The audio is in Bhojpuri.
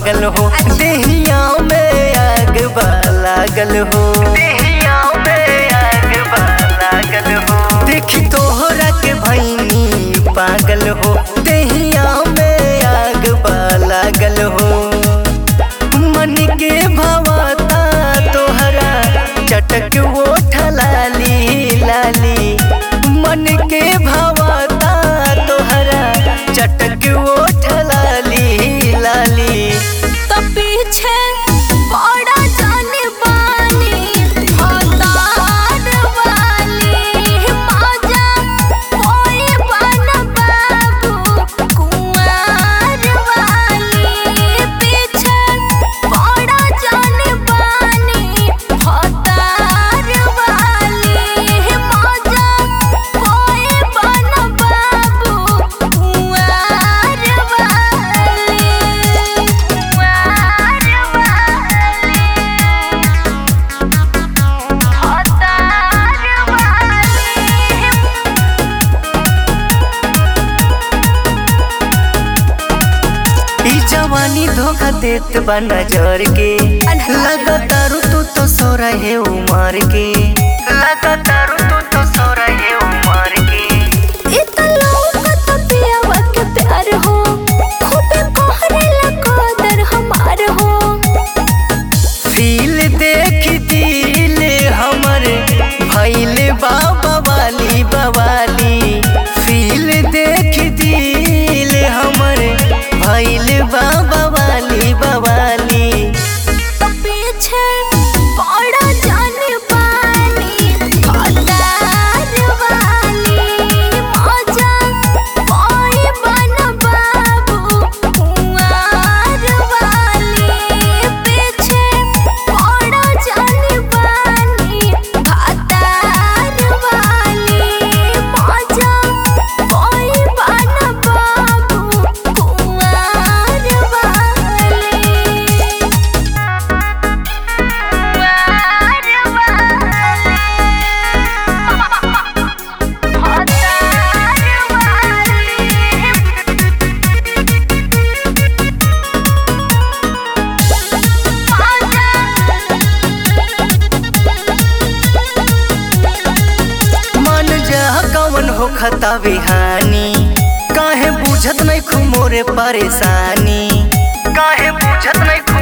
पागल हो देहिया में आग बा लागल हो देहिया में आग बा लागल हो देखी तोहरा के भैनी पागल हो देहिया में आग बा लागल हो मन के भवता तोहरा चटक ओठ लाली लाली मन के भवता तोहरा चटक ओठ लाली लाली तो पीछे बड़ा जाने बानी भतार वाली मजा कोई बन बाबू कुंवर वाली पीछे बड़ा जाने बानी भतार वाली मजा कोई बन बाबू कुंवर वाली ई जवानी धोखा देत बा नजर के लगातार तू तो सो रहे उमर के लगातार तू तो सो रहे उमर के फील देख दिल हमर भैल बाबा वाली बवाली फील देख दिल हमर भैल बाबा वाली बवाली मन जा कवन हो खता बिहानी काहे बुझत नहीं खुमोरे परेशानी काहे बुझत नहीं